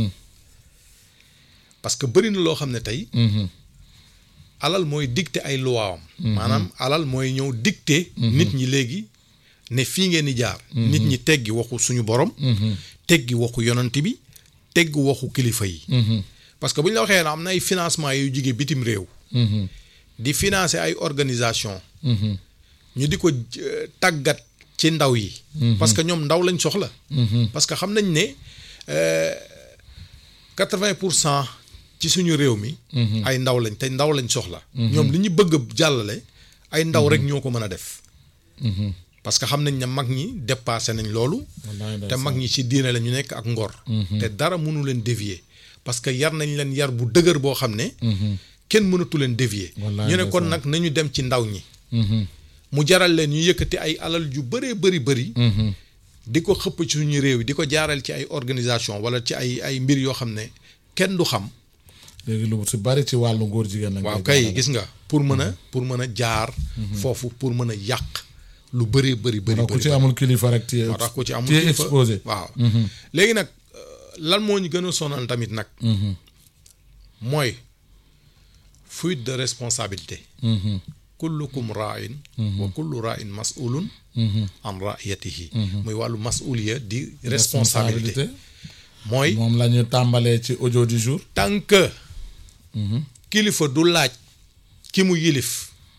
parce que bëri na loo xam ne tey. alal mooy dicter ay luwaawam. maanaam alal mooy ñëw dicter. nit ñi léegi ne fii ngeen di jaar. nit ñi teggi waxu suñu borom. teggi waxu yonant bi teggi waxu kilifa yi. parce que bu ñu la waxee ne am na ay financement yu jige bitim réew. di financer ay organisation ñu di ko euh, tàggat ci ndaw yi. parce que ñoom ndaw lañ soxla. parce que xam nañ ne quatre-vingt pour cent ci suñu réew mi. ay ndaw lañ te ndaw lañ soxla. ñoom li ñu bëgg a jàllale ay ndaw rek ñoo ko mën a def. parce que xam nañ ne mag ñi dépassé nañ loolu. Wallaay te ndeysaan. mag ñi ci diine la ñu nekk ak ngor. te dara mënu leen dévier parce que yar nañ leen yar bu dëgër boo xam ne. kenn mënatu leen dévier. Wallaay ñu ne kon ndeysaan. nag nañu dem ci ndaw ñi. mu jaral leen ñu yëkkati ay alal yu bëree bëri bëri. di ko xëpp ci suñu réew yi di ko jaaral ci ay organisation wala ci ay ay mbir yoo xam ne kenn du xam. léegi lu si bari ci wàllu góor jigéen lañ waaw koy kay jaarale. gis nga pour mën a pour mën a jaar. foofu pour mën a yàq lu bëree bëri bëri ndax ku bëri. ci amul kilifa rek téye moo tax ku ci amul téye kilifa exposé waaw léegi nag euh, lan moo ñu gën a sonal tamit nag mooy fuite de responsabilité kullukum ra'in wa kullu ra'in mas'ulun an ra'iyatihi muy wàllu mas'uliya di responsabilité mooy moom la ñu tàmbalee ci audio du jour tant que kilifa du laaj ki mu yilif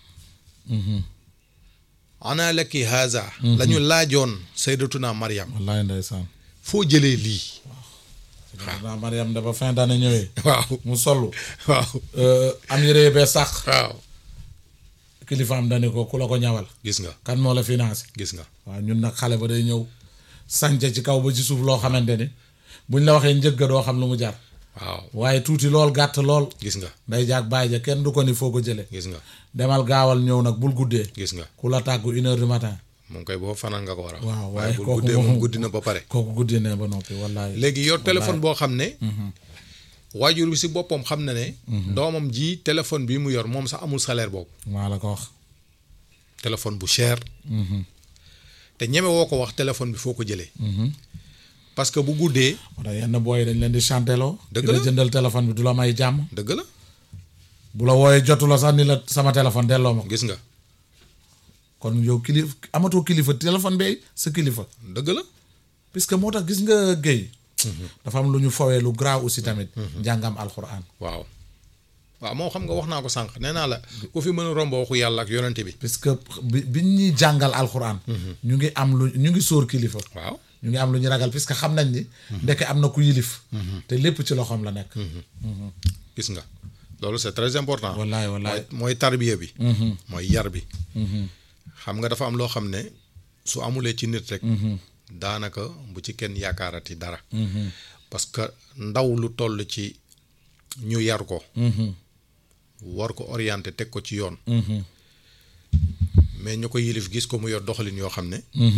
ana laki haza la ñu laajoon sayyidatuna Maryam wallaay ndeysaan foo jëlee lii naa Mariam dafa fin d'année ñëwee waaw mu sollu waaw euh, am yére bee sax waaw kilifaam dani ko ku la ko ñawal gis nga kan moo la financé gis nga waaw ñun nag xale ba day ñëw sànce ci kaw ba ci suuf loo xamante ni buñ la waxee njëgga doo xam lu mu jar waaw waaye tuuti lool gàtt lool gis nga day jaag bàyyi ja kenn du ko ni foo ko jëlee gis nga demal gaawal ñëw nag bul guddee gis nga ku la tàggu une heure du matin moom koy boo fanaan nga ko war a waaw waaye waaye bu kooku guddee moom- moom guddi na ba pare kooku guddee ne ba noppi wallaay léegi yor téléphone boo xam ne waajur bi si boppam xam na ne doomam ji téléphone bi mu yor moom sax amul salaire boobu maa la ko wax téléphone bu cher te ñeme woo ko wax téléphone bi foo ko jëlee parce que bu guddee moo tax yenn booy dañ leen di chanteloo Dëgg di la la. jëndal téléphone bi du la may jàmm dëgg la bu la wooyee jotu la sax ni la sama téléphone delloo ma ko gis nga kon yow kilifa amatoo kilifa téléphone bay sa kilifa dëgg la puisque moo tax gis nga géy dafa am lu ñu fowee lu graaw aussi tamit njàngam alxuraan waaw waaw moo xam nga wax naa ko sànq nee naa la ku fi mën a romb waxu yàlla ak yonente bi puisque bi bi ñuy jàngal alxuraan ñu ngi am lu ñu ngi sóor kilifa waaw ñu ngi am lu ñu ragal puisque xam nañ ni ndeke am na ku yilif te lépp ci loxoom la nekk gis nga loolu c'est très important wallaay wallaay mooy mooy tarbiya bi mooy yar bi xam nga dafa am loo xam ne su amulee ci nit rek daanaka bu ci kenn yaakaarati dara parce que ndaw lu toll ci ñu yar ko war ko orienté teg ko ci yoon mais ñu ko yilif gis ko mu yor doxalin yoo xam ne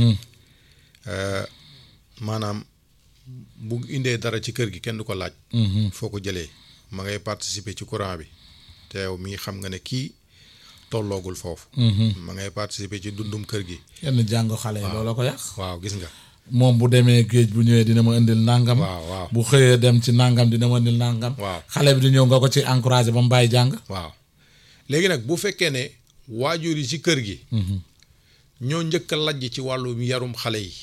euh, maanaam bu indee dara ci kër gi kenn du ko laaj foo ko jëlee ma ngay participer ci courant bi te yow mii xam nga ne kii tolloogul foofu ma ngay participer ci dundum kër gi yenn jàng xale yi loolu ko yàq waaw gis nga moom bu demee géej bu ñëwee dina ma indil nàngam waaw waaw bu xëyee dem ci nàngam dina ma indil nàngam waaw xale bi di ñëw nga ko ci encouragé ba mu bàyyi jàng waaw léegi nag bu fekkee ne waajur yi ci kër gi ñoo njëkk a lajj ci wàllu yarum xale yi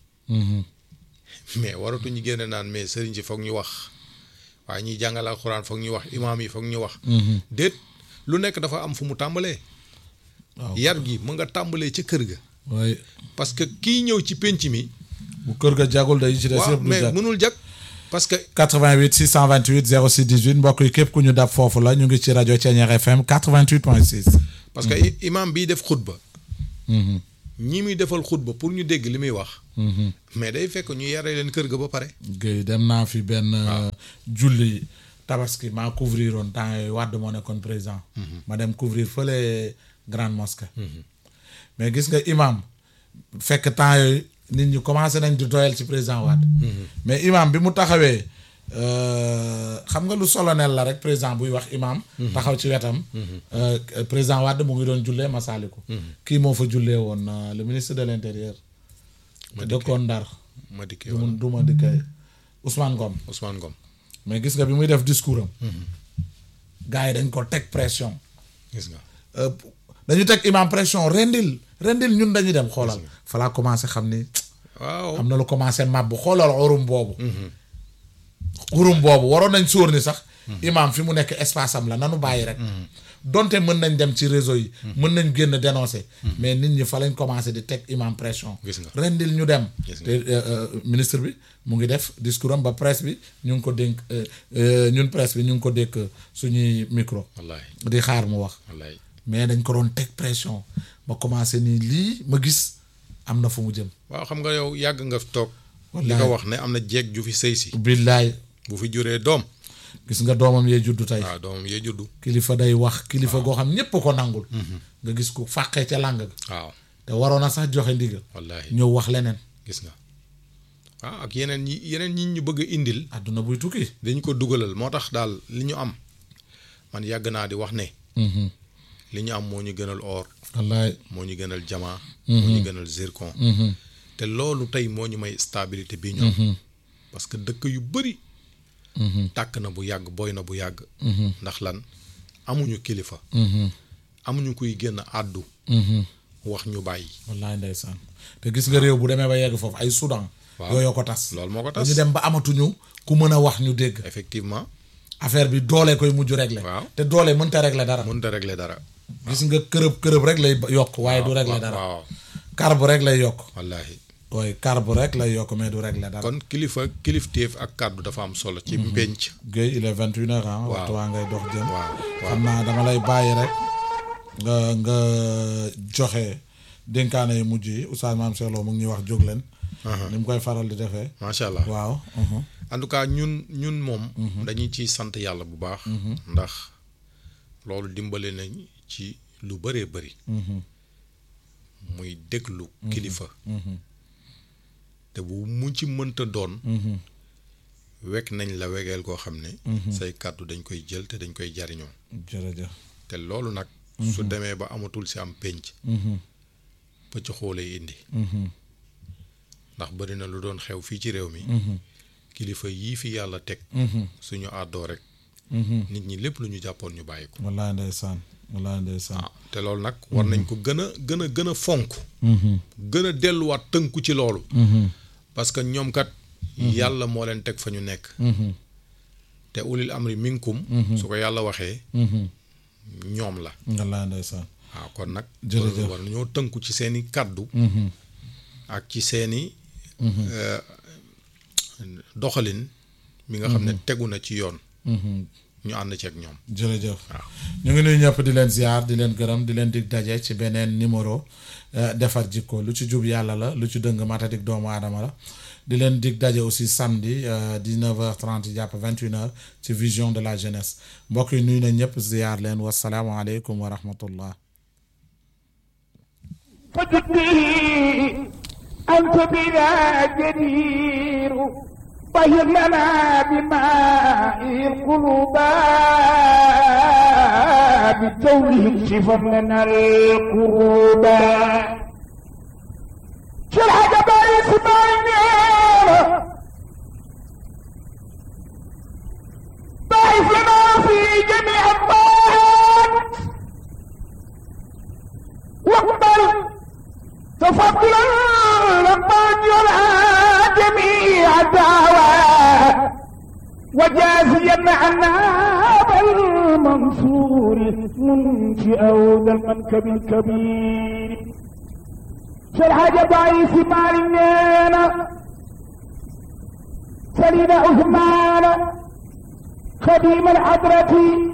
mais waratuñu génne naan mais sëriñ si foog ñu wax waaye ñuy jàngal alxuraan foog ñu wax imaam yi foog ñu wax déet lu nekk dafa am fu mu tàmbalee waaw yar gi mu nga tàmbalee ca kër ga waaye parce que kii ñëw ci pénc mi bu kër ga jagul day ci des waaw yëpp du mais jag mënul jag parce que 88 628 06 18 mbokk yi képp ku ñu dab foofu la ñu ngi ci rajo Thiéniere FM 88.6. parce que i- imam bii def xutba ñi muy defal xutba pour ñu dégg li muy wax mais day fekk ñu yare leen kër ga ba pare Guèye dem naa fi benn julli tabaski maa couvrir woon temps yooyu Wade moo nekkoon président. ma dem couvrir fële grande mosquée. mais gis nga imam fekk temps yooyu nit ñi commencé nañ di doyal ci président Wade. mais imam bi mu taxawee euh, xam nga lu solennel la rek président buy wax imam. taxaw ci wetam. euh, président Wade mu ngi doon jullee Masaliku. kii moo fa jullee woon euh, le ministre de l' intérieur. dëkkoon Ndar. ma dikkee du wala ma du ma dikkee Ousmane Ngom Ousmane Ngom mais gis nga bi muy def discours am gars yi dañ ko teg pression gis nga Euh, dañu teg imam pression rendil rendil ñun dañuy dem xoolal fa laa commencé xam ni waaw am na lu commencé màbb xoolal xurum boobu xurum boobu waroon nañ sóor ni sax imam fi mu nekk espace am la nanu bàyyi rek donte mën nañ dem ci réseau yi mën nañ génn dénoncer mais nit ñi fa lañ commencé di teg imam pression Gis nga. rendil ñu dem Gis nga. te euh, euh, ministre bi mu ngi def discours am ba presse bi ñu ngi ko dénk euh, euh, ñun presse bi ñu ngi ko dékk suñuy micro wallaay di xaar mu wax wallaay mais dañ ko doon teg pression ma commencé nii lii ma gis am na fu mu jëm waaw xam nga yow yàgg nga fi toog li Wallaay. nga wax ne am na jeeg ju fi sëy si billaay bu fi juree doom gis nga doomam yee juddu tey waaw doomam yee juddu kilifa day wax kilifa goo xam ñépp ko nangul nga gis ko fàqee ca làng ga waaw te waroon a sax joxe ndigal wallaay ñëw wax leneen gis nga waaw ak yeneen ñi yeneen ñi ñu bëgg a indil àdduna buy tukki dañu ko dugalal moo tax daal li ñu am man yàgg naa di wax ne li ñu am moo ñu gënal or wallaay moo ñu gënal diamant moo ñu gënal zircon te loolu tey moo ñu may stabilité bi ñu am parce que dëkk yu bëri tàkk na bu yàgg boy na bu yàgg ndax lan amuñu kilifa amuñu kuy génn àddu wax ñu bàyyi wallaay ndeysaan te gis nga réew bu demee ba yegg foofu ay Soudan Waaw. yooyu ko tas loolu moo ko tas dañu dem ba amatuñu ku mën a wax ñu dégg effectivement affaire bi doole koy mujj régler Waaw. te doole mënta régler dara mënut a régler dara gis nga kërëb kërëb rek lay yokk waaye du régler dara waaw carbe rek lay yokk wallaahi waaye carbe rek lay yokk mais du régler dara kon kilifa kilifteef ak kàddu dafa am solo ci mpenc Guèye il est vingt une heures ah waxtu waa ngay dox jëm waaw waaw xam naa dama lay bàyyi rek nga nga joxe dénkaane yu mujj yi Oustaz Mame Cheikh Lo mu ngi ñuy wax jóg leen ni mu koy faral di defee macha allah waaw mhm. en tout cas ñun ñun moom dañuy ciy sant yàlla bu baax ndax loolu dimbale nañ ci lu bëree bëri muy déglu kilifa te bu mu ci mënta doon wekk nañ la wegeel koo xam ne say kàddu dañ koy jël te dañ koy jariñoo jërëjëf te loolu nag su demee ba amatul si am pénc pëcc xoolee indi ndax bëri na lu doon xew fii ci réew mi kilifa yii fi yàlla teg suñu àddoo rek nit ñi lépp lu ñu jàppoon ñu bàyyi ko wallaay ndeysaan wallaay ndeysaan waaw te loolu nag war nañ ko gën a gën a gën a fonk gën a delluwaat tënku ci loolu parce que ñoom kat yàlla moo leen teg fa ñu nekk te ulil amri minkum su ko yàlla waxee ñoom la wallaay ndeysaan waaw kon nag Jërëjëf. war nañoo tënku ci seeni kàddu ak ci seeni euh, doxalin mi nga xam ne tegu na ci yoon ñu ànd ceeg ñoom jërëjëf waaw ñu ngi nuyu ñëpp di leen ziar di leen gërëm di leen dig daje ci beneen numéro euh, defar jikko lu ci jub yàlla la lu ci dëng matadik doomu aadama la di leen dig daje aussi samedi euh, 19h30 jàpp 21h ci vision de la jeunesse mbokk yi nuyu nañ ñëpp ziar leen wasalaamualeykum wa rahmatullah فجدني أنت بنا جدير طهر لنا بماء القلوب بجوله شفر لنا القروب شرح جبال اسماعيل ضعف لنا في جميع الطاعات واقبل تفضلا لمن يرعى جميع الدعوات وجازيا عنا بالمنصور منشئ ذا المنكب الكبير شرح ضعيف مالنا المرسلين عثمان خديم الحضرة